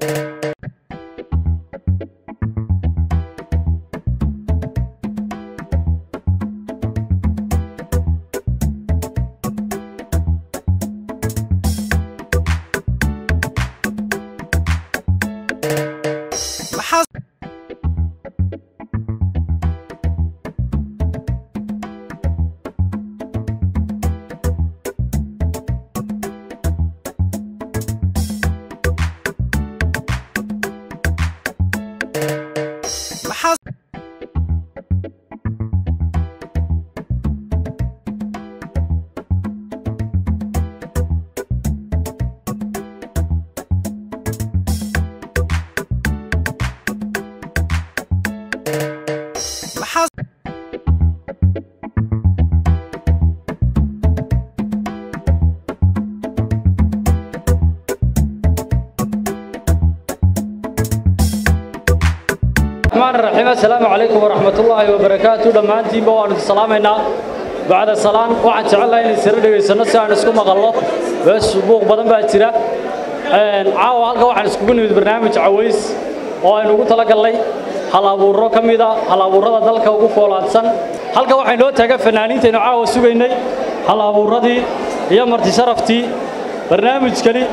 maxaa maxaa maxaa الرحمن الرحيم السلام عليكم ورحمة الله وبركاته دمانتين بوان سلامنا بعد السلام waxaan jecelahay in sir dhageysano si aan isku maqalno bas buuq badan baa jira een caawa halka waxaan iskugu nimid barnaamij caways oo aynu ugu talagalnay hal abuuro ka mid ah hal abuurada dalka ugu foolaadsan halka waxay noo taagan fanaaniintaynu caawa sugaynay hal abuuradii iyo marti sharaftii barnaamijkani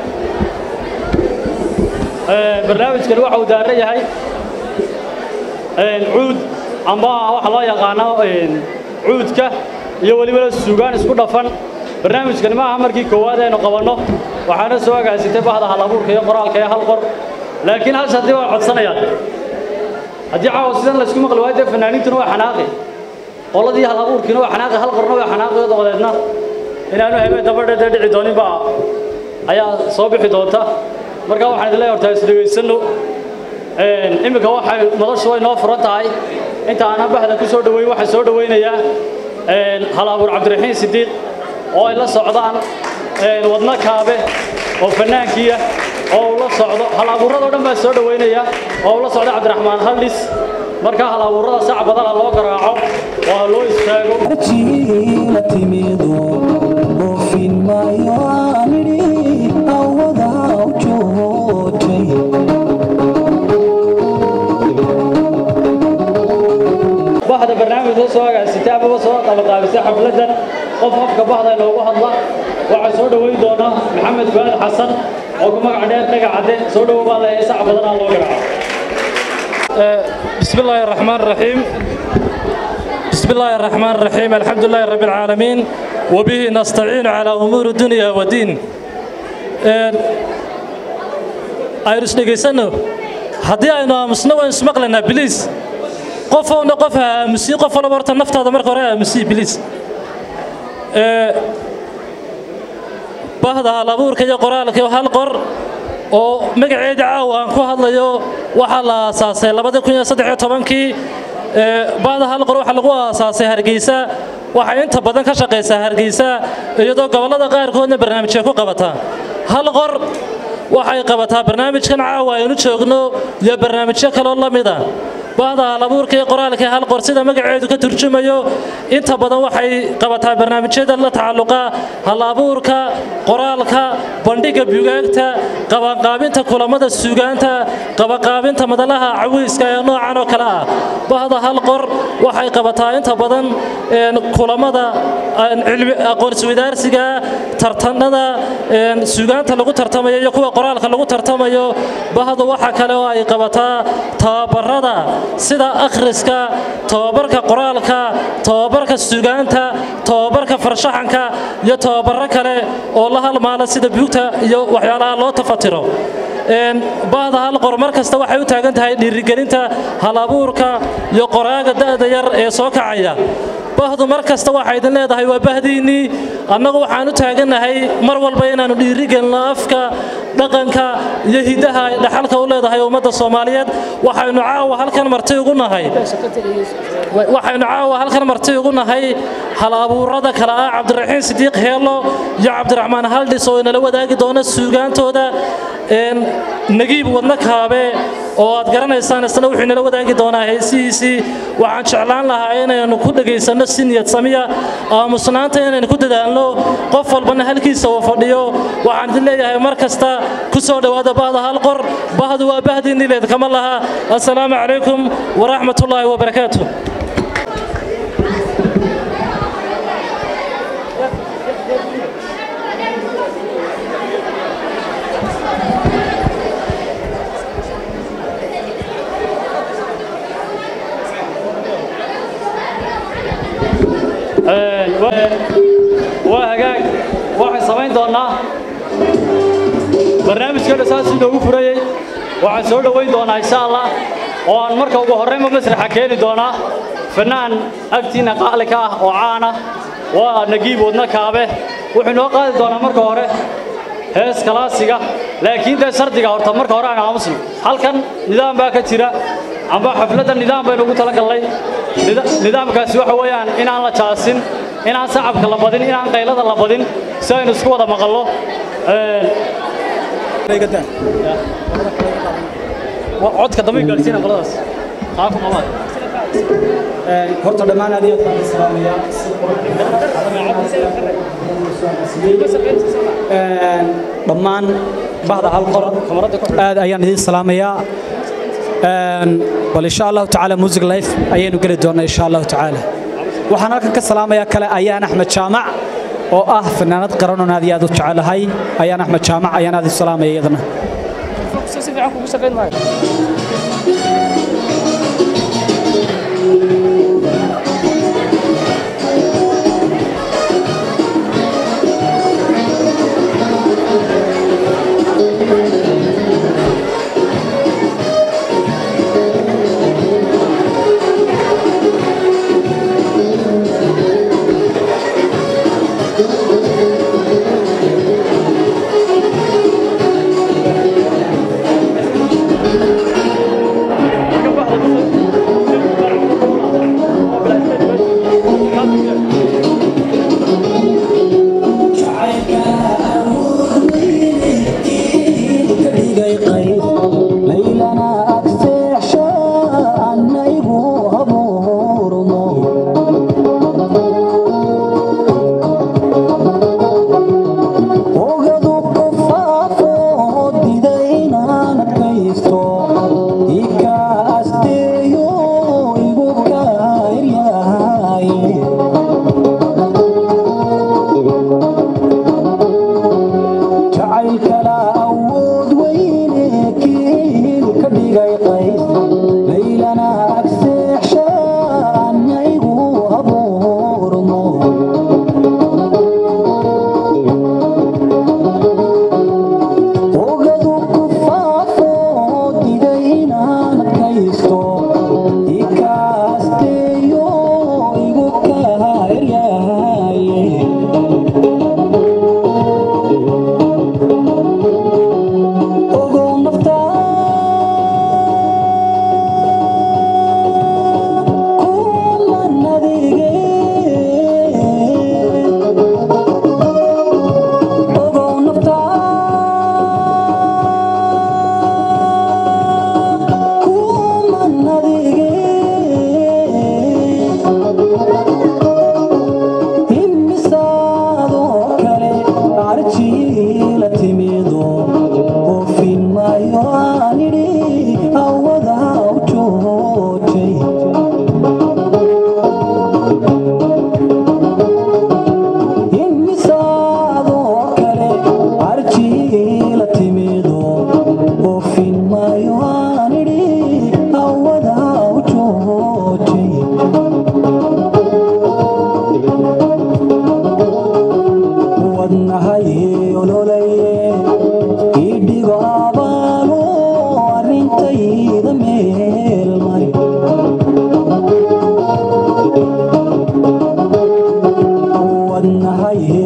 ee barnaamijkani waxa uu daaran yahay cuud amba waxa loo yaqaano cuudka iyo weliba suugaan isku dhafan barnaamijkani maaha markii koowaad aynu qabanno waxaana soo agaasitay bahda halabuurka iyo qoraalka ee hal qor laakiin hal haddii waa codsanayaan haddii caawa sidan laysku maqli waayo dee fanaaniintuna waa xanaaqi qoladii halabuurkiina waa xanaaqi hal qorna waa xanaaqi dabadeedna inaanu habeen dabadhe dee dhici doonin baa ayaa soo bixi doonta marka waxaan idin leeyahay horta isdhegaysanno iminka waxay noloshu way noo furan tahay inta aanan bahda ku soo dhoweyn waxaan soo dhoweynayaa hal abuur cabdiraxiin sidiiq oo ay la socdaan wadno kaabe oo fanaankiya oo uu la socdo hal abuuradoo dhan baa soo dhoweynaya oo uu la socdo cabdiraxmaan haldhis marka hal abuurada sac badana loo garaaco oo ha loo istaago jiila timido oofin maayo aanidhi awada u joogtay bahda barnaamijka soo agaasitay amaba soo qabaqaabisay xafladan qof qofka bahda inoogu hadla waxaa soo dhoweyn doona maxamed fuaad xasan oo ku magac dheer dhagacadde soo dhowo baa leeyahay sac badanaa loo garaaco بسم الله الرحمن الرحيم بسم الله الرحمن الرحيم الحمد لله رب العالمين وبه نستعين على أمور الدنيا والدين aynu isdhegaysano haddii aynu aamusno waan ismaqlaynaa biliis qofowna qof ha aamusiin qof walba horta naftaada marka hore aamusiin biliis bahda hal abuurka iyo qoraalka iyo hal qor oo magaceeda caawa aan ku hadlayo waxaa la aasaasay labadii kun iyo saddex iyo tobankii bahda hal qor waxaa lagu aasaasay hargeysa waxay inta badan ka shaqaysaa hargeysa iyadoo gobollada qaarkoodna barnaamijya ku qabataa hal qor waxay qabataa barnaamijkan caawa aynu joogno iyo barnaamijyo kaloo la mid ah bahda halabuurka iyo qoraalka hal qor sida magaceedu ka turjumayo inta badan waxay qabataa barnaamijyada la tacalluqa halabuurka qoraalka bandhiga bugaagta qabanqaabinta kulamada suugaanta qabanqaabinta madalaha cawiiska ee noocan oo kale ah bahda hal qor waxay qabataa inta badan kulamada aqoonswadaarsiga tartanada suugaanta lagu tartamayo iyo kuwa qoraalka lagu tartamayo bahda waxa kale oo ay qabataa tababarada sida akhriska tababarka qoraalka tababarka suugaanta tababarka farshaxanka iyo tababaro kale oo la halmaala sida buugta iyo waxyaalaha loo tafatiro bahda hal qor mar kasta waxay u taagan tahay dhiirigelinta halabuurka iyo qoraaga da'da yar ee soo kacaya bahdu mar kasta waxay idin leedahay waa bahdiinnii annagu waxaan u taagannahay mar walba inaannu dhiirigelino afka dhaqanka iyo hiddaha ay dhaxalka u leedahay ummadda soomaaliyeed waxaynu caawa halkan marti ugu nahay waxaynu caawa halkan marti ugu nahay hal abuurada kale ah cabdiraxiin sidiiq heelo iyo cabdiraxmaan haldhis oo inala wadaagi doona suugaantooda nagiib wadno kaabe oo aad garanaysaan isna wuxuu inala wadaagi doonaa heesihiisii waxaan jeclaan lahaa inaynu ku dhegaysanno si niyad samiya aamusnaanta inaynu ku dadaalno qof walbana halkiisa uu fadhiyo waxaan idin leeyahay mar kasta ku soo dhowaada bahda hal qor bahdu waa bahdii nileed kama laha assalaamu calaykum waraxmatullaahi wabarakaatu waa hagaag waxaan samayn doonnaa barnaamijkeena saasii loogu furayey waxaan soo dhowayn doonaa insha allah oo aan marka ugu horraynba masraxa keeni doonaa fannaan agtiinna qaali ka ah oo caana waa nagiib wadna kaabe wuxuu inoo qaadi doonaa marka hore hees kalaasiga laakiin dee shardiga horta marka hore aan aamusno halkan nidaam baa ka jira amba xafladda nidaam baynu ugu talagallay nidaamkaasi waxa weeyaan inaan la jaasin inaan sacabka la badin inaan qaylada la badin si aynu isku wada maqallo codka dambe gaadhsiina qoladaas qaabka qabaad horta dhammaan aad iyo aad baan salaamayaa dhammaan bahda hal qor aad ayaan idin salaamayaa bal insha allahu tacaala music life ayaynu geli doonaa insha allahu tacaala waxaan halkan ka salaamayaa kale ayaan axmed jaamac oo ah fanaanad qaranoon aad iyo aad u jecelahay ayaan axmed jaamac ayaan aad u salaamaya iyadana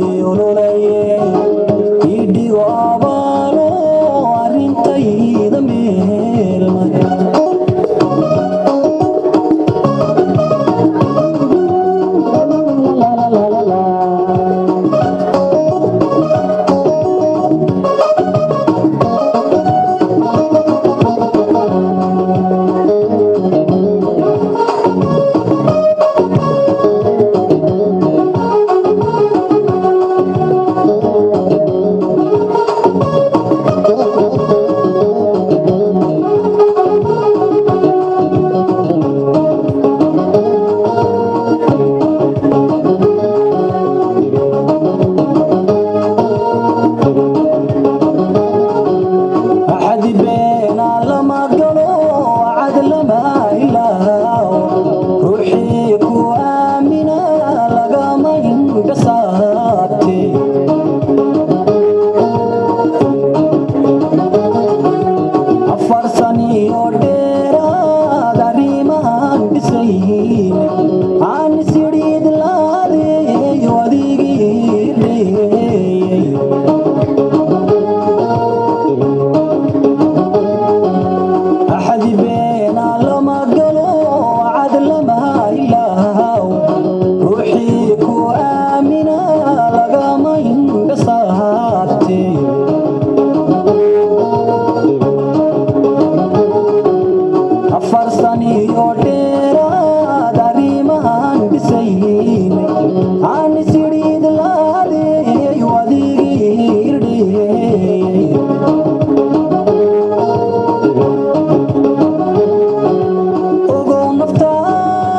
idhigo abaalo arrintayda afar saniyo dheeraad arrimahan dhisayn aan isidhiid laadeeyo adigii dheeyey axadi beena lama galo cad lama ilaaw ruuxii ku aamina lagama indhasaabte afar saniyo dheeraad arrimahan dhisayn aan isidhiid laadeeyo adigii irdheeyey ogow naftaa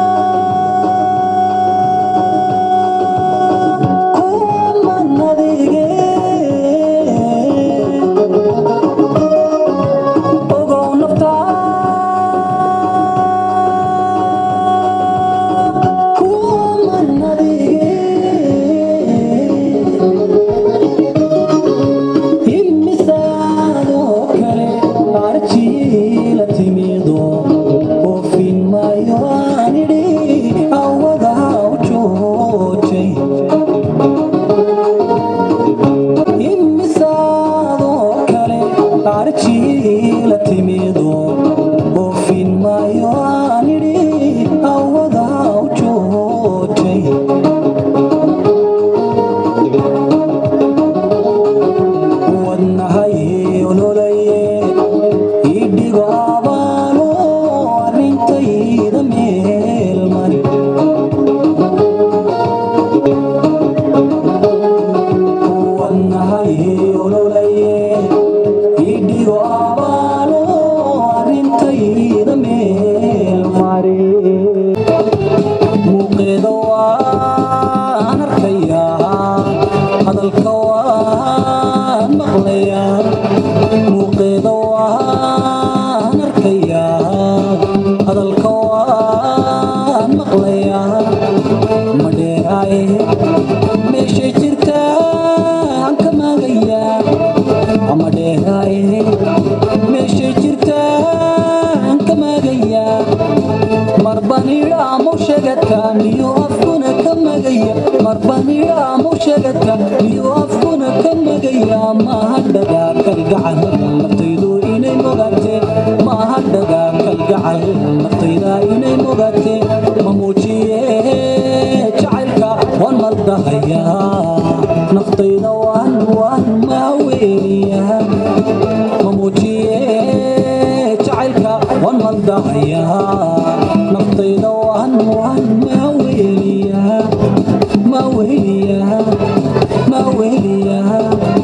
kuman adige ogow naftaa kuman adige imisaadoo kale arjiila timido oofin maayo aan idhi awada u joojay imisaadoo kale arjiila timido oofin maayo aan idhi awada u joojay wadnahay ololaye idhigo abaalo arrintayda meel mari wadnahay ololaye idhigo abaalo arrintayda meel mari muuqeeda waan arkayaa hadalka waan maqlayaa muuqeeda waan arkayaa hadalka waan maqlayaa ma dheeraaye meeshay jirtaan ka maagayaa ama dheeraaye meeshay jirtaan ka maagayaa marbanidhaamu shegadka miyu afkuna ka magaya marbanidhaamu shegadka miyu afkuna ka magaya mahadhagaa kalgacal naftaydu inay mogaate mahadhagaa kalgacal naftayda inay mogaate ma muujiye jacaylka waan maldahayaa naftayda waan waan maaweeliyaa ma muujiye jacaylka waan maldahayaa naftayda waan waan maaweeliyaa maaweeliyaa maaweeliyaa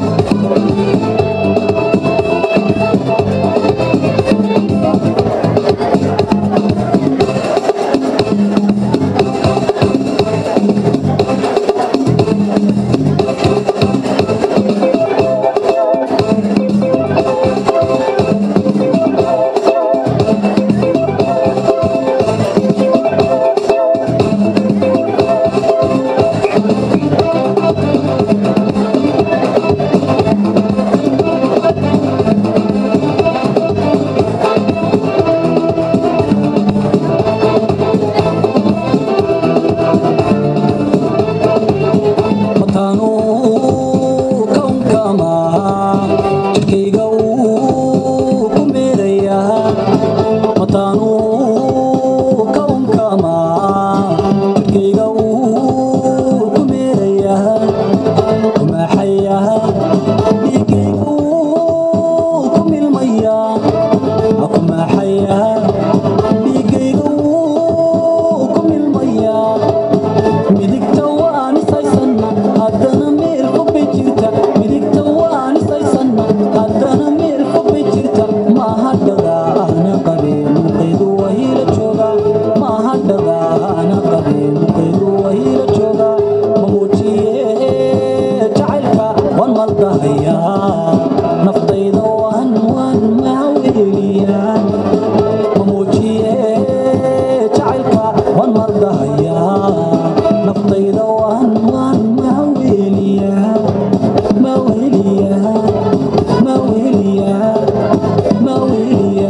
mataanu kawnkama jirkayga uu ku meerayaa mataanu kawnkama jirkayga uu ku meerayaa kumaaxayaa dhiigayga uu ku milmayaa kumaaxayaa dhiigayga uu ku milmayaa midigta waan isaysanna haddana meel fogbay jirta midigta waan isaysanna haddana meel fogbay jirta mahadhada ana qabeen muqaydu wahiila jooga mahadhada ana qabeen muqaydu wahiila jooga ma muujiye jacaylka waan maldahayaa naftayda waan waan maaweeliyaa ma muujiye jacaylka waan maldahayaa naftayda waan waan maaweeliyaa maaweeliyaa maaweeliyaa maaweeliyaa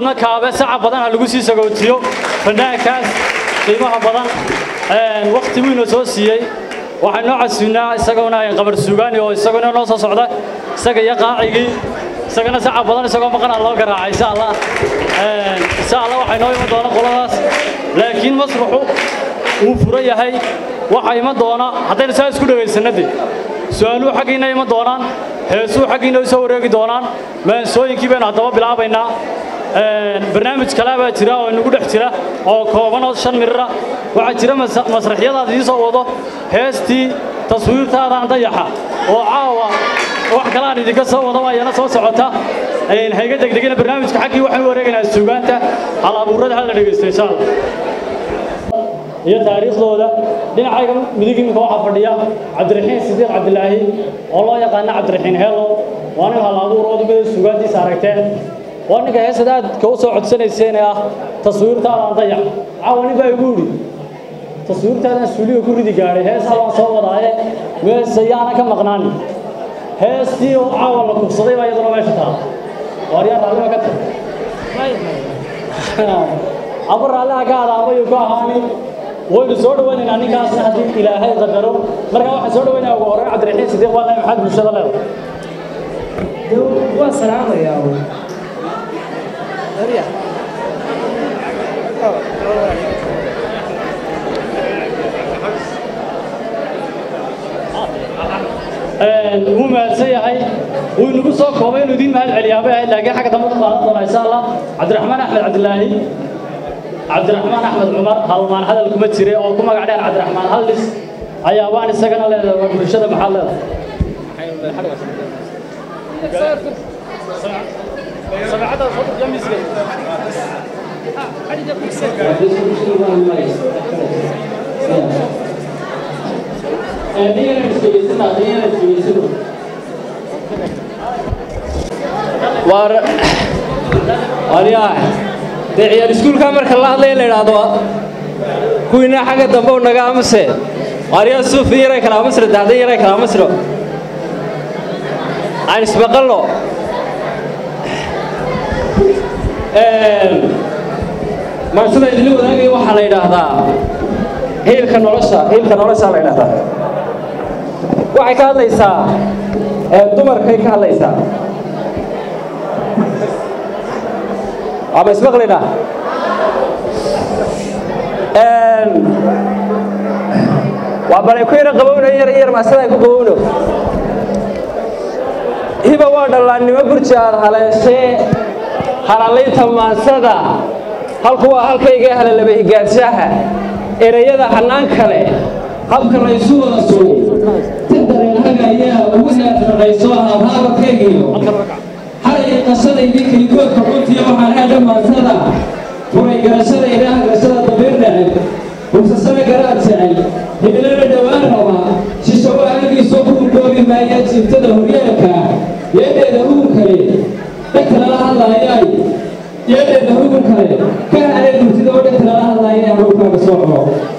mudna kaabe saca badan ha lagu sii sagootiyo fanaankaas qiimaha badan wakti wiina soo siiyey waxaan noo casuunaa isaguna qabar suugaani oo isaguna noo soo socda isaga iyo qaacigii isagana saca badan isagoo maqanaa loo garaacay insha allah insha allah waxay noo iman doona qoladaas laakiin masraxu wuu fura yahay waxa iman doona haddaynu saa isku dhegaysanadee su-aaluhu xaggiina iman doonaan heesuhu xaggiina u soo wareegi doonaan maansooyinkii baynu haddaba bilaabaynaa barnaamij kale baa jira oo inagu dhex jira oo kooban oo shan mirira waxaa jira masraxyadaad ii soo wado heestii taswiirtaadaan dayaxa oo caawa wax kale aan idinka soo wado ayana soo socota hayga degdegina barnaamijka xaggii waxaan u wareegaynaa suugaanta hal abuurada hal la dhegaysto insha allah iyo taariikhdooda dhinacayga midig iminka waxaa fadhiya cabdiraxiin sidiiq cabdilaahi oo loo yaqaana cabdiraxiin heelo waa nin hal abuur oo dibada suugaantiisa aragteen waa ninka heesad aadka u soo codsanayseen ee ah taswiirtaadaan dayax caawa nin baa igu yidhi taswiirtaadaan suuliga ku ridi gaadhay heesaa waan soo wadaaye meese yaana ka maqnaanin heestii oo caawa la kubsaday baa iyaduna meesha taala waaryaa raallima ka tag aba raalliha ka adaabayuu ka ahaani waynu soo dhawaynaynaa ninkaasna haddii ilaahay qadaro markaa waxaan soo dhawaynaya ugu horreyn cabdiraxiin sidiiq waa nabi maxamed bulshada leedahay waa salaamayaa wuu mahadsan yahay wuu inagu soo koobay inuu idiin mahad celiyaa bay ahayd laakiin xagga dambe ka qaadan doona insha allah cabdiraxmaan axmed cabdilaahi cabdiraxmaan axmed cumar halmaan hadal kuma jire oo ku magac dheer cabdiraxmaan hallis ayaa waan isagana leedahay waa bulshada maxaa leedahay waryaa dee ciyaar iskuulka marka la hadlaya la idhaahdo kuwiina xagga dambe u naga amase waryaa suufi yaray kala amasro dacdan yaray kala amasro aan isbaqalno marsada idinla wadaagaya waxaa la yidhaahdaa hiilka nolosha hiilka nolosha la yidhaahdaa waxay ka hadlaysaa dumarkay ka hadlaysaa ama ismaqlina waa balay ku yara qabowno yar yar maasada ku qabowno hiba waa dhallaannimo gurji aad haleeshee halalaynta maansada halku waa halkayga halalaba higaadshaha erayada hannaan kale habka laysu wada sugay tadareenhaga ayaa ugu heerraqayso habhaabakaygiyo xalay qashadaydii kaygoodka runtiya waxaan haadha maansada furay garashadayda hagrashada dabiir neceb hubsasana garaad jecel hidilana dhowaan raba shishawo anagiisoo ku hurdoobi maaya jiiftada horyeelka yeedheeda hugun kale dhegta lala hadlaayay yeedheeda hugun kale ka halee durtida oo dhegta lala hadlaayay hawlkaaga soo culo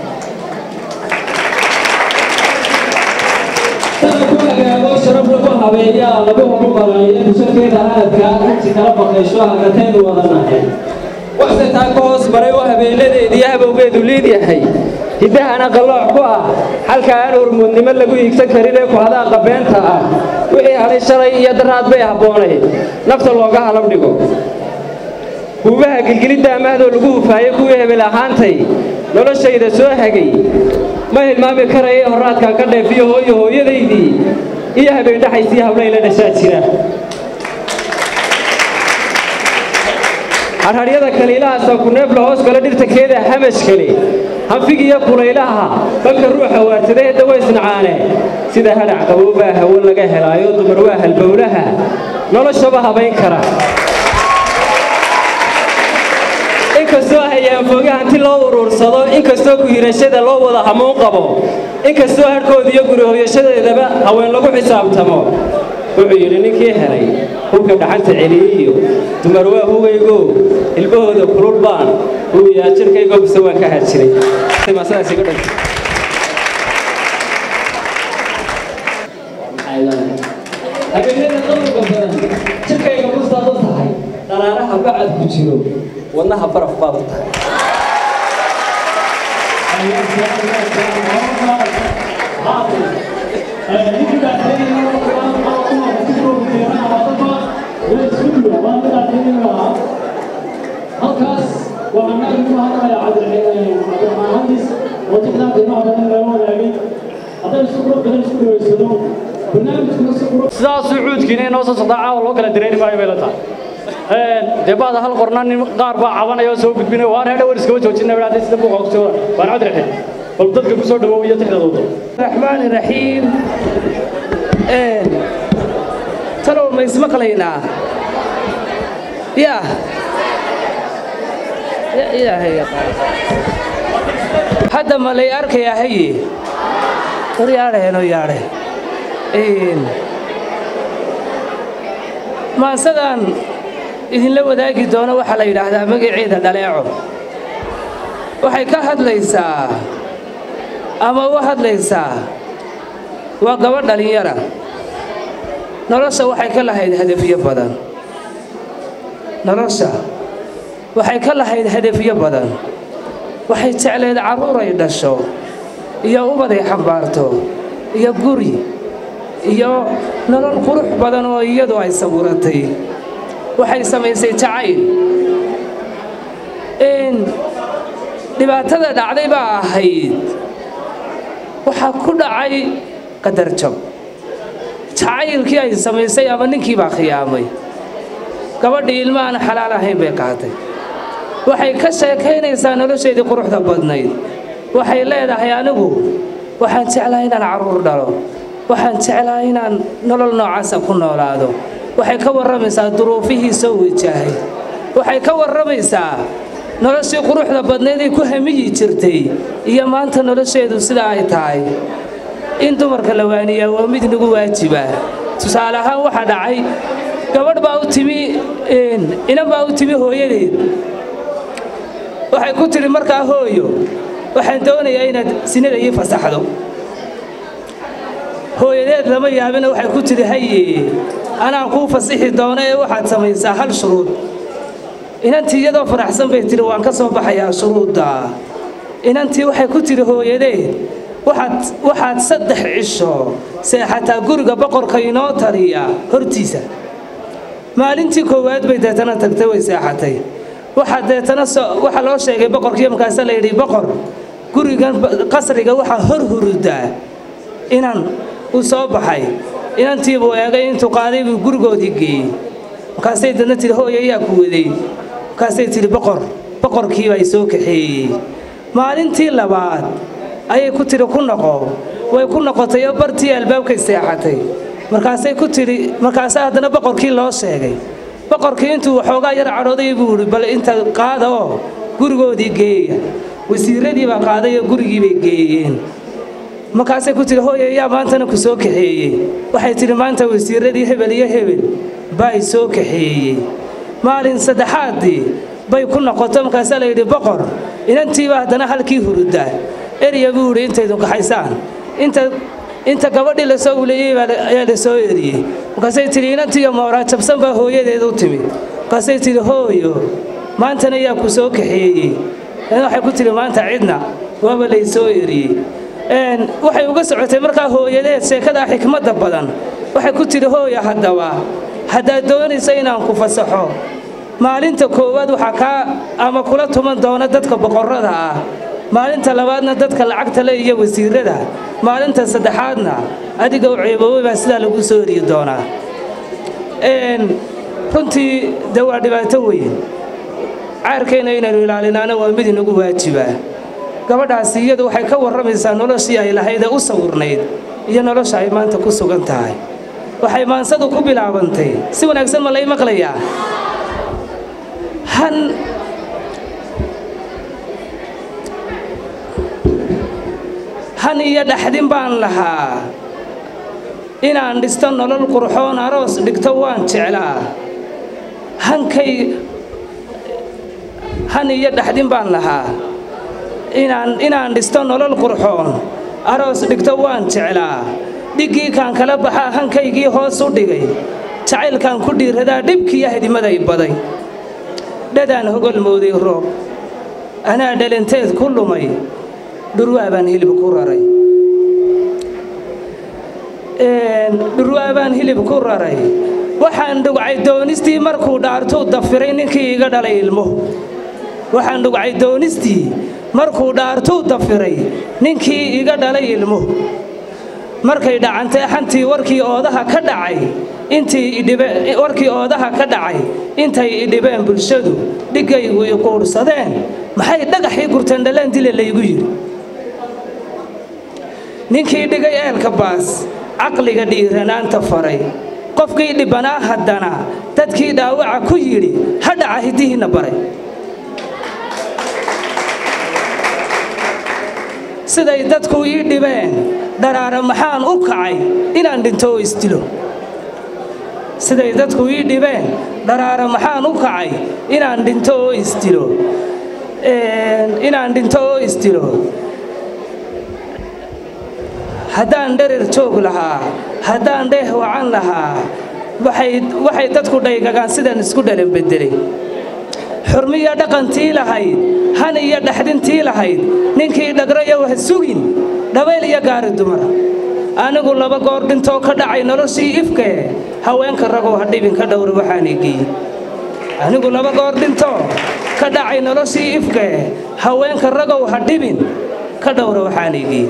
ku hagaago sharaf lagu habeeyaa lagu horumaraya bushakeeda aadka inti kala baqaysho hagateenu wadanahay waxse taa ka hoos maray oo habeenadeediiyo habowgeedu liid yahay hiddahana qallooc ku ah halka aan hormuudnimo lagu hiigsan karin ee ku hadaaqa beenta ah wixii hadhay shalay iyo daraad bay habboonayd nafta looga halab dhigo huubaha gilgilidda amaahdoo lagu hufaayo kuwii hebel ahaantay noloshayda soo hagay ma hilmaami karaya horraadkan ka dheefiyo hooyo hooyadaydii iyo habeendhaxaysii hablayla dhashaa jira harharyada kaliilahaasa ku neebla hoos gala dhirta keeda hamashkale hanfigiyo kulaylaha banka ruuxa waartadahe dawa isnacaane sida hadhac qaboobaa hawo laga helaayo dumar waa halbowlaha noloshaba habayn kara inkastoo hayaanfooge hanti loo uruursado inkastoo ku-hirashada loo wada hamuun qabo inkastoo hadhkooda iyo gurihoyashadeedaba haween lagu xisaabtamo wuxuu yidhi ninkii helay hubka dhaxanta celiyiyo dumar waa hugaygo ilmahooda kulul baan hubiyaa jirkaygo bise waan ka hajiray habeenada qabuga badan jirkayga bustaad u tahay dhalaaraha faraha bacad ku jiro wadnaha baraf baad u tahay halkaas waa annaga ku hadlaya cabdiraxmaan hadis oo tixdaa qiimaha badan laga wadaagay hadday isu qurux badan isku dhaweysano barnaamijkuna si qurux sidaasuu cuudkiina inoo soo socdaa caawa loo kala dareeri maayo bay la tahay dee bahda hal qorna nin qaar baa cabanaya oo soo gudbinaya waan reedha war iskama joojina baa hadday sida buuqa kusoo waan cabdiraxiim bal dadka ku soo dhawow iyo tixdadooda الرحمن الرحيم ترى ما يسمك لينا يا يا يا هي هذا ما لي أرك يا هي ترى يا ره نو يا ره إن ما سدان idin la wadaagi doono waxaa la yidhaahdaa magaceeda dhaleeco waxay ka hadlaysaa ama u hadlaysaa waa gabadh dhallinyara nolosha waxay ka lahayd hadafyo badan nolosha waxay ka lahayd hadafyo badan waxay jecleed carruuray dhasho iyo ubaday xambaarto iyo guri iyo nolol qurux badan oo iyadu ay sabuuratay waxay samaysay jacayl in dhibaatada dhacday baa ahayd waxaa ku dhacay qadar jab jacaylkii ay samaysay ama ninkii baa khiyaamay gabadhii ilma aan xalaal ahayn bay qaatay waxay ka sheekaynaysaa nolosheedii quruxda badnayd waxay leedahay anigu waxaan jeclaa inaan carruur dhalo waxaan jeclaa inaan nolol noocaasa ku noolaado waxay ka warramaysaa duruufihii soo wajahay waxay ka warramaysaa noloshii quruxda badnayd ay ku hamiyi jirtay iyo maanta nolosheedu sida ay tahay in dumarka la waaniyaa waa mid nagu waajiba tusaale ahaan waxaa dhacay gabadh baa u timi inan baa u timi hooyadeed waxay ku tidhi markaa hooyo waxaan doonayaa inaad sinada ii fasaxdo hooyadeed lama yaabina waxay ku tidhi haye anaan kuu fasixi doono ee waxaad samaysaa hal shuruud inantii iyadoo faraxsan bay tidhi waan ka soo baxayaa shuruudda inantii waxay ku tidhi hooyadeed waxaad waxaad saddex cisho seexataa guriga boqorka inoo taliya hortiisa maalintii koowaad bay deetana tagtay way seexatay waxaa deetana waxaa loo sheegay boqorkii markaasa la yidhi boqor gurigan qasriga waxaa hor hurudaa inan uu soo baxay inantiibuu eegay intuu qaaday buu gurigoodii geeyey markaasay dadna tidhi hooy ayaa ku waday markaasay tidhi boqor boqorkiibaa soo kaxeeyey maalintii labaad ayay ku tidhi ku noqo way ku noqotay oo bartii albaabkay seexatay markaasay ku tidhi markaasaa haddana boqorkii loo sheegay boqorkii intuu waxoogaa yar cadhooday buu yidhi bal inta qaada oo gurigoodii geeya wasiiradii baa qaaday oo gurigii bay geeyeen markaasay ku tidhi hooy ayaa maantana ku soo kaxeeyey waxay tidhi maanta wasiiradii hebel iyo hebel baa i soo kaxeeyey maalin saddexaaddii bay ku noqoto markaasaa la yidhi boqor inantiiba haddana halkii hurudaa erya buu yidhi intaydu kaxaysaan inta inta gabadhii lasoo uleeyey ayaa la soo eriyey markaasay tidhi inantiiyo mooraa jabsan baa hooyadeed u timid markaasay tidhi hooyo maantana yaa ku soo kaxeeyey waxay ku tidhi maanta cidna waaba lay soo eriyey waxay uga socotay markaa hooyadeed sheekadaa xikmadda badan waxay ku tidhi hooya haddaba haddaad doonaysa inaan ku fasaxo maalinta koowaad waxaa kaa ama kula tuman doona dadka boqorrada ah maalinta labaadna dadka lacagta le iyo wasiirada maalinta saddexaadna adiga u ceeboobay baa sidaa lagu soo eriyi doonaa runtii de waa dhibaato weyn caarkeenna inaynu ilaalinaana waa mid inagu waajibaa gabadhaasi iyadu waxay ka warramaysaa noloshii ay lahayd ee u sawirnayd iyo nolosha ay maanta ku sugan tahay waxay maansadu ku bilaabantay si wanaagsan ma lay maqlayaa han han iyo dhaxdin baan lahaa inaan dhisto nolol qurxoon aroos dhigto waan jeclaa hankay han iyo dhaxdin baan lahaa inaan inaan dhisto nolol qurxoon aroos dhigto waan jeclaa dhiggii kaan kala baxaa hankaygii hoos u dhigay jacaylkaan ku dhiiradaa dhibkiiyo hadimaday baday dhadaan hogol mooday roob anaa dhalinteed ku lumay dhurwaa baan hilib ku raray dhurwaa baan hilib ku raray waxaan dhugcay doonistii markuu dhaartuu dafiray ninkii iga dhalay ilmo waxaan dhugcay doonistii markuu dhaartuu dafiray ninkii iga dhalay ilmo markay dhacantay xantii warkii oodaha ka dhacay intii idhibe warkii oodaha ka dhacay intay idhibeen bulshadu dhigaygu i quudhsadeen maxay dhagaxii gurteen dhalaan dile laygu yidhi ninkii dhigay eelka baas caqliga dhiiranaanta faray qofkii dhibbanaa haddana dadkii dhaawaca ku yidhi ha dhaca hiddihiinna baray siday dadku ii dhibeen dharaara maxaan u kacay inaan dhinto oo isdilo siday dadku ii dhibeen dharaara maxaan u kacay inaan dhinto oo isdilo inaan dhinto oo isdilo haddaan dherer joog lahaa haddaan dheeh wacan lahaa waxay dadku dhaygagaan sidaan isku dhalan beddelay xurmiyo dhaqantii lahayd han iyo dhexdintii lahayd ninkii dhagrayow ha sugin dhabayl iyo gaari dumara anigu laba goor dhintoo ka dhacay noloshii ifkee haweenka ragow ha dhibin ka dhowra waxaan egeeyey anigu laba goor dhintoo ka dhacay noloshii ifkee haweenka ragow ha dhibin ka dhowra waxaan egeeyey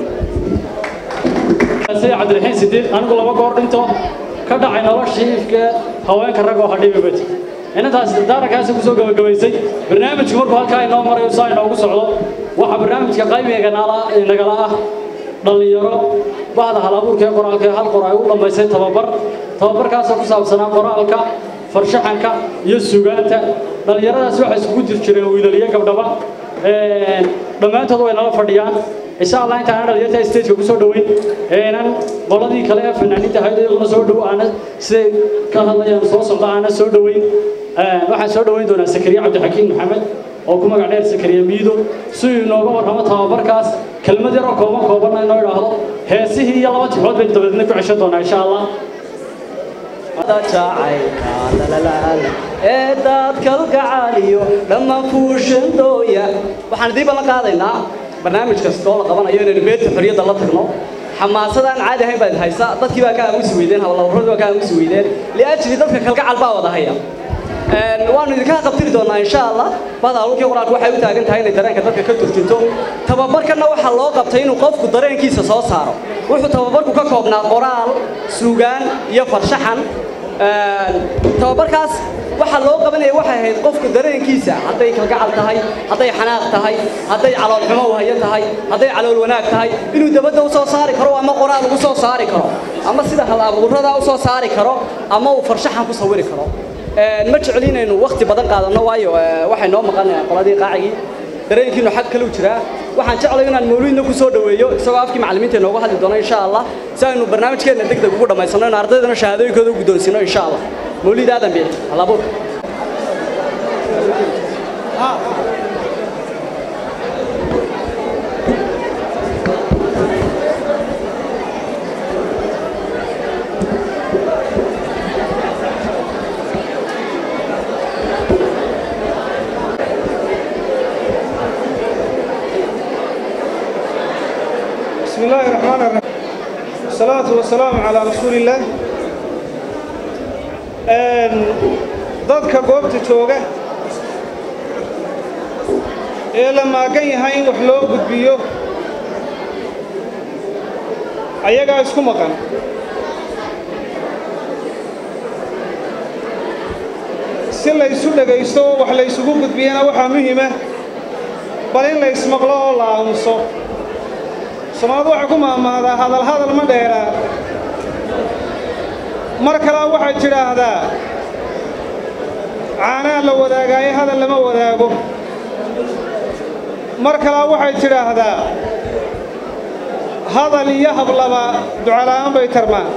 sida cabdiraxiin sidiiq anigu laba goor dhinto ka dhacay noloshii ifkee haweenka ragoo ha dhibi bati inantaas daarankaasi kusoo gabagabaysay barnaamijku markuu halkaa inoo marayo saa inoogu socdo waxaa barnaamijka qaybiga nagala ah dhallinyaro bahda halabuurka ee qoraalka ee hal qor ay u dhammaysay tababar tababarkaasoo ku saabsanaa qoraalka farshaxanka iyo sugaanta dhallinyaradaas waxay isugu jir jireen wiilaliyo gabdhaba dhammaantood way nala fadhiyaan insha allah intaan dhalinyarta stageka ku soo dhoweyn eenan qoladii kale ee fanaaniinta ahayd iyaguna soo dhow aana siday ka hadlayaan soo socda aana soo dhoweyn waxaan soo dhoweyn doonaa sakariye cabdixakiin maxamed oo ku magac dheer sakariye miido si uu inooga warramo tababarkaas kelmad yaroo kooban koobanna inoo idhaahdo heesihii iyo laba tixood baynu dabadeedna ku ceshan doonaa insha allah ee daadkalgacaaliyo dhammaan fuushandooya waxaan idiin ballan qaadaynaa barnaamij kastoo la qabanayo inaynu beerta xorriyadda la tagno xamaasadaan caadi ahayn baad haysa dadkii baa ka aamusi weydeen hawlawrradii baa ka aamusi weydeen liajli dadka kalgacal baa wada haya waanu idinka qabtiri doonaa insha allah bahda hawlkii qoraalku waxay u taagan tahay inay dareenka dadka ka turjunto tababarkanna waxaa loo qabtay inuu qofku dareenkiisa soo saaro wuxuu tababarku ka koobnaa qoraal suugaan iyo farshaxan tababarkaas waxaa loo qabanaya waxay ahayd qofka dareenkiisa hadday kalgacal tahay hadday xanaaq tahay hadday caloolxumo wahaya tahay hadday calool wanaag tahay inuu dabadda u soo saari karo ama qoraal ugu soo saari karo ama sida hal abuurada u soo saari karo ama uu farshaxan ku sawiri karo ma jecel inaynu waqti badan qaadanno waayo waxay noo maqan qoladii qaacigii dareenkiinu xag kale u jiraa waxaan jeclay inaan mawliidna ku soo dhoweeyo isagoo afkii macallimiinta inoogu hadli doono insha allah si aynu barnaamijkeenna deg deg ugu dhammaysano in ardaydana shahaadooyinkooda u guddoonsiino insha allah mawliid aadan bici halabuurka بسم الله الرحمن الرحيم والصلاة والسلام على رسول الله dadka goobta jooga ee la maagan yahay in wax loo gudbiyo ayagaa isku maqan si la ysu dhegaysto oo wax la ysugu gudbiyana waxaa muhiima bal in la ysmaqlo oo la aamuso soomaalidu waxay ku maamaadaa hadal hadal ma dheeraa mar kalea waxay tidhaahdaa caanaa la wadaagaaye hadal lama wadaago mar kalea waxay tidhaahdaa hadal iyo hablaba ducala'aan bay tarmaan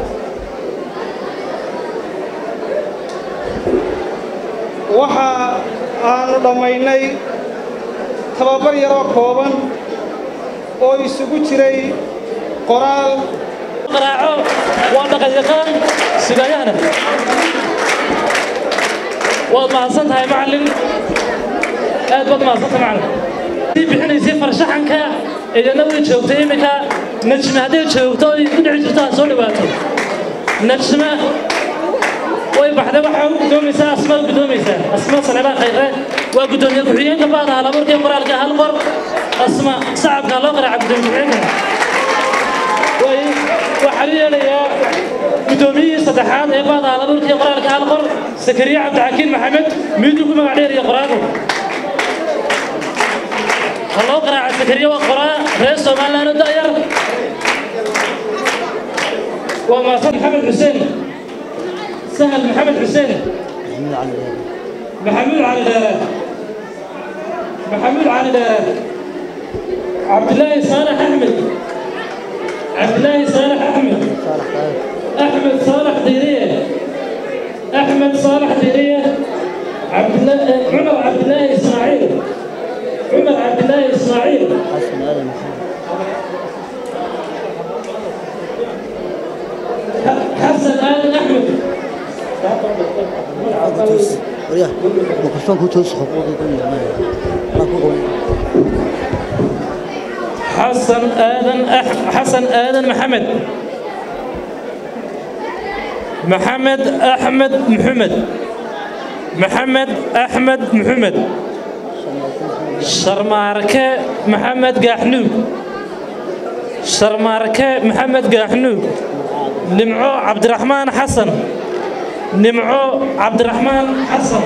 waxa aannu dhammaynay tababar yaroo kooban oo isugu jiray qoraal qaraaco waa dhaqanyaqaan sugayahana waad mahadsan tahay macallin aad baad mahadsan tahay macallin sii bixinaysay farshaxanka idina way joogtay iminka najme hadday joogto oy ku dhici jirto ha soo dhawaato najme way baxday waxaa u guddoomaysaa asma u guddoomaysaa asma saleebaan khayre waa guddoomiye ku-xigeenka baada halaburka iyo qoraalka hal qor asma sacabka loo qaraaca guddoomiye ku-xigeenka way waxaa la yeelayaa guddoomiyihii saddexaad ee baada halaburka iyo qoraalka hal qor sakariye cabdixakiin maxamed miiduu ku magac dheer iyo qoraago ha loo qaraaca sakariye waa qoraa reer somaliland oo da'yar waa maasan maxamed xuseen سهل محمد حسين محمود علي دارة محمود علي دارة عبد الله صالح أحمد عبد الله صالح أحمد أحمد صالح ديرية أحمد صالح ديرية عبد الله عمر عبد الله إسماعيل عمر عبد الله إسماعيل حسن آل أحمد حسن آدم أح... حسن آدم محمد محمد أحمد محمد محمد أحمد محمد شرماركة محمد قاحنوب شرماركة محمد قاحنوب نمعو عبد الرحمن حسن نمعو عبد الرحمن حسن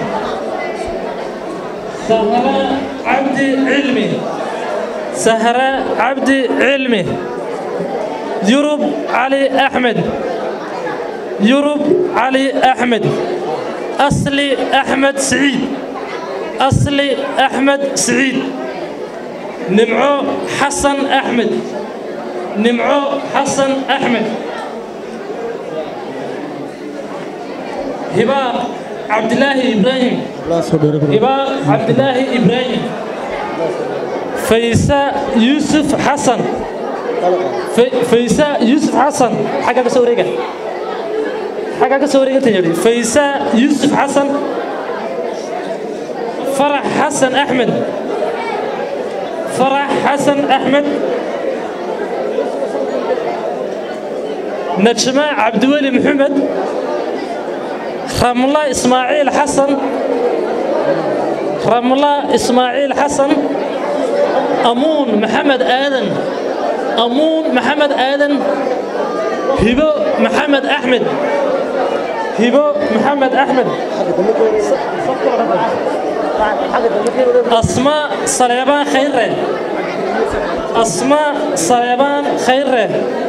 سهرة عبد علمي سهرة عبد علمي يوروب علي أحمد يوروب علي أحمد أصلي أحمد سعيد أصلي أحمد سعيد نمعو حسن أحمد نمعو حسن أحمد هباء عبد الله إبراهيم هباء عبد الله إبراهيم فيساء يوسف حسن في فيساء يوسف حسن حاجة كسورية حاجة كسورية تجري فيساء يوسف حسن فرح حسن أحمد فرح حسن أحمد نجمة عبد الولي محمد رملة إسماعيل حسن رملة إسماعيل حسن أمون محمد آدم أمون محمد آدم هبو محمد أحمد هبو محمد أحمد أسماء صليبان خيره أسماء صليبان خيره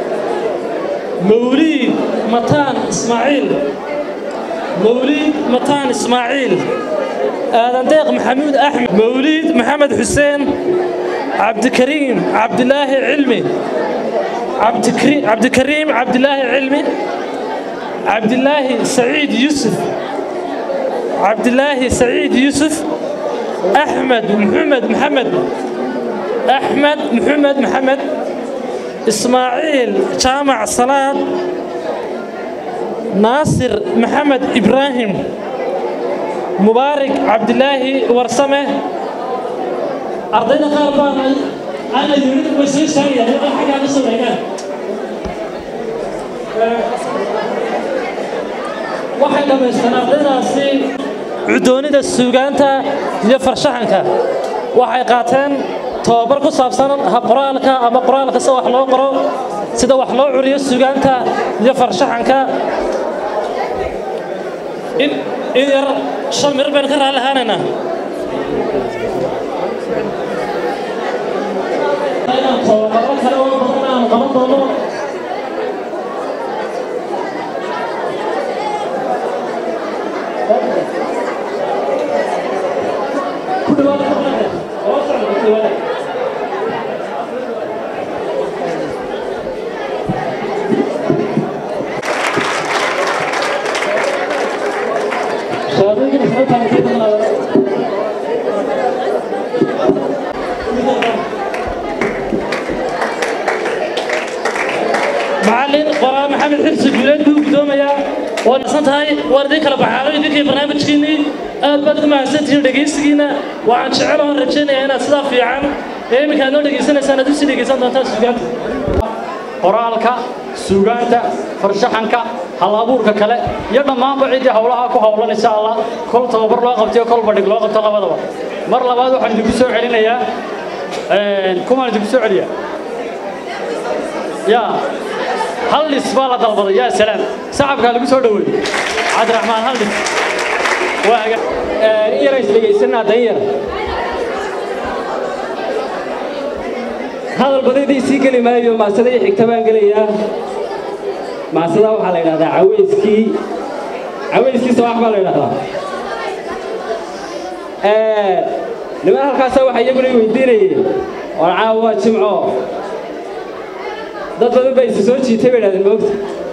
موليد متان إسماعيل موليد متان إسماعيل آدم ديق محمود أحمد موليد محمد حسين عبد الكريم عبد الله علمي عبد الكريم عبد الكريم عبد الله علمي عبد الله سعيد يوسف عبد الله سعيد يوسف أحمد محمد محمد أحمد محمد محمد إسماعيل جامع صلاة ناصر محمد إبراهيم مبارك عبد الله ورسمه أرضينا خاربان أنا يريد وسيس ثانية هذا حاجة نصر هنا waxay dhammaystaan ardaydaasi cudoonida suugaanta iyo farshaxanka waxay qaateen tobabar ku saabsan qoraalka ama qoraalka sida wax loo qoro sida wax loo curiyo suugaanta iyo farshaxanka in in yar shan mir baynu ka raali ahaanaynaa inaan tobabaro kale oo badan aan qaban doono ku dhawaada oo socda ku dhawaada shahaadooyinka isla taagtay dadna macallin qoraa maxamed xirsi guuleed buu guddoomayaa waa nasan tahay waar idin kala baxaalo idinkii barnaamijkiinnii aad baad ugu mahadsantihiin dhegaysigiina waxaan jecel oon rajaynayaa inaad sidaa fiican ee iminka aad noo dhegaysanaysaan aad usii dhegaysan doontaan suugaanta qoraalka suugaanta farshaxanka hal-abuurka kale iyo dhammaanba ciddii howlaha ku howlan insha allah kol tababar loo qabtiyo kol badhig loo qabto labadaba mar labaad waxaan idinku soo celinayaa kumaan idinku soo celiyaa yaa hal dhis baa la dalbaday yaa salaam sacabkaa lagu soo dhoweey cabdiraxmaan hal dhis waa aga in yara isdhegaysanaa dan yar hadal badadii sii geli maayo maasadii xigta baan gelayaa maasada waxaa la yidhahdaa caweyskii caweyskii sawax baa la yidhahdaa niman halkaasa waxaa iyaguna weydiinayeen war caawa waa jimco dad badan baa isu soo jiitay bay idhahdeen moogta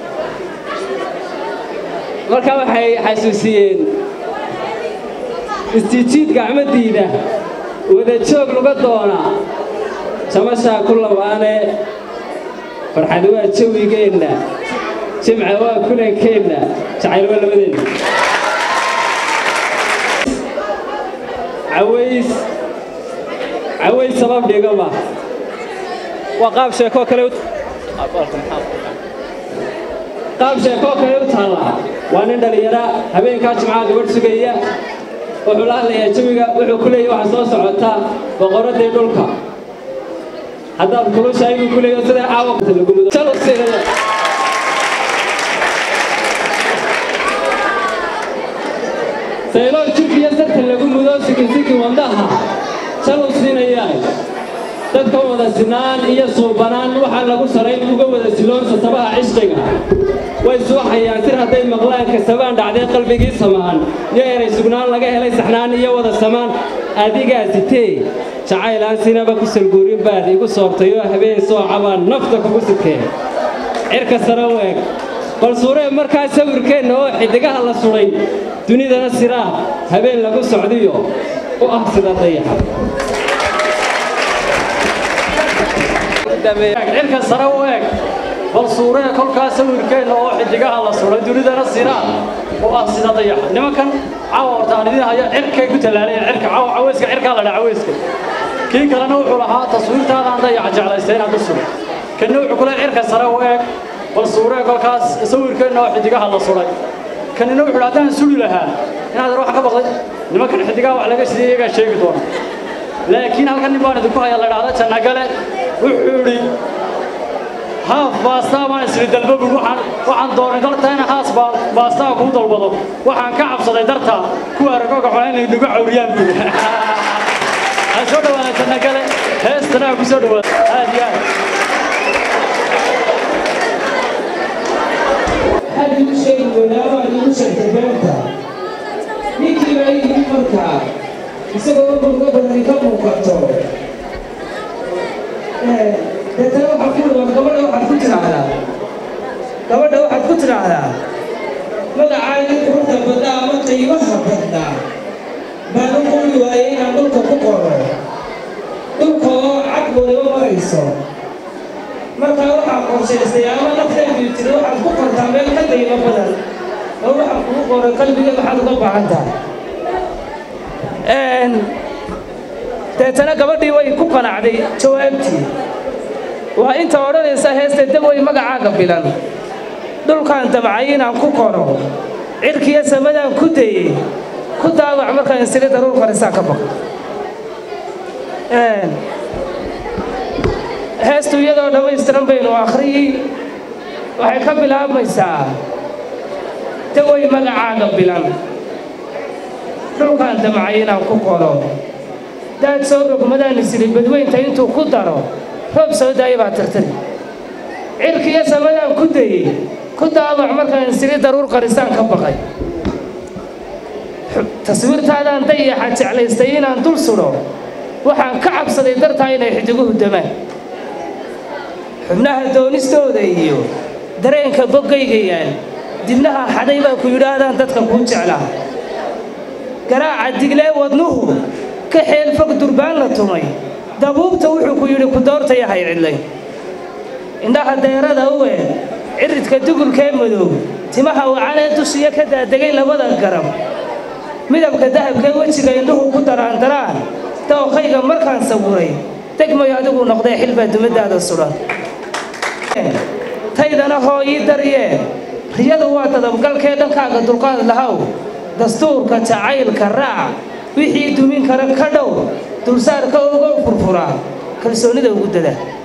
markaa waxay xasuusiyeen istiijiid gacmadiida wada joog luga doona jamashaa ku labaane farxad waa jawigeenna jimca waa kulankeenna jacayl waa labadeenna caways caways sabab dhigama waa qaab sheekoo kale qaab sheekoo kale u taalla waa nin dhallinyara habeenkaa jimcaha gabadh sugaya wuxuu la hadlayaa jawiga wuxuu ku leeyahy waxaa soo socota boqoraddii dhulka haddaad kulushahay buu ku leeyahy sida caawa lagu mudo jalosirada sayloo jirkiyo sarta lagu mudo sikisiki wadnaha jalow siinayaay dadka wada sinaan iyo suubanaan waxaa lagu sarayn uga wada siloon sasabaha cishqiga way suuxayaan sir hadday maqlaan kasabaan dhacdee qalbigii samaan iyo eray sugnaan laga helay saxnaan iyo wada samaan adigaa sitee jacaylaan sinaba ku salguurin baad igu soortayoo habeen soocabaan nafta kugu sukeen cirka sare u eg bal suuree markaa sawirkeenna oo xiddigaha la sudhay dunidana siraa habeen lagu socdiyo u ah sida dayaxa cirka sare u eg bal suuree kolkaa sawirkeenna oo xidigaha la suray dunidana siraa oo ah sida dayaxa nimankan caawa horta aan idin haya cirkay ku tallaalayeen cirka caawa caweyska cirkaa la dhaa caweyska kii kalena wuxuu lahaa taswiirtaadaan dayaxa jeclaystay inaad u suray kanna wuxuu ku leeyahay cirka sare u eg bal suuree kolkaas sawirkeenna oo xidigaha la suray kanina wuxuu haddaan suli lahaa inaad wax ka baqday nimankan xidigaha wax laga sidii iyagaa sheegi doona laakiin halkan nin baan idinku haya la idhaahda jannagale wuxuu idhi haaf baastaa baan isri dalbabu waxaan waxaan doonay dartaa inaan haas baastaa kuu dalbado waxaan ka cabsaday dartaa kuwa aragoga xona inay nagu cawriyaan buu yidhi ha soo dhawaada jannagale heestana ha ku soo dhawaada aad iyo aad waxaad igu sheegi doonaa waad igu sheegtay beenta ninkii baa yidhi markaa isagoo murgo badani ka muuqato deetana waxaa ku dhawan gabadha waxaad ku tidhaahdaa gabadha waxaad ku tidhaahdaa magacaagii quruxda badnaa ama qiimaha badnaa baan u qori waayey inaan dhulka ku qoro dhulka oo cad waliba marayso markaa waxaa qorshaystay ama nafteedu tiri waxaad ku qortaa meel ka qiimo badan oo waxaa kugu qoray qalbiga maxaad uga baahan tahay deetana gabadhii way ku qanacday jawaabtii waa inta odhanaysa heesta dawey magacaaga bilan dhulkaan damcay inaan ku qoro cirkiyo samadaan ku dayey ku daawac markaan isiri daruur qarisaa ka baq heestu iyadoo dhammaystiran baynu akhriyi waxay ka bilaabmaysaa dawey magacaaga bilan dhulkaan damcay inaan ku qoro daad soo rogmadaan isiri badweynta intuu ku daro roob soo daaya baa tirtiri cirkiyo samadaan ku dayey ku daabac markaan isiri daruur qarisaan ka baqay taswiirtaadaan dayaxa jeclaystay inaan dul sudho waxaan ka cabsaday dartaa inay xidiguhu damaan xubnaha doonistooda iyo dareenka boggaygayaal dibnaha xaday baa ku yidhaahdaan dadka kuu jeclaa garaaca diglee wadnuhu ka xeel fog durbaan la tumay dabuubta wuxuu ku yidhi ku doortaya hay cidlay indhaha deerada u eeg ciridka dugulkee madow timaha wacanee dushiya ka daadegay labada garab midabka dahabkee wejiga indhuhu ku daraandaraan dooqayga markaan saburay degmayo adigu noqdee xilbaa dumadaada sudan taydana hoo ii daryee riyadu waa dadabgalkee dhankaaga dulqaad lahow dastuurka jacaylka raac wixii dumin kara ka dhow dulsaarka ogow furfuraa kalsoonida ugu dada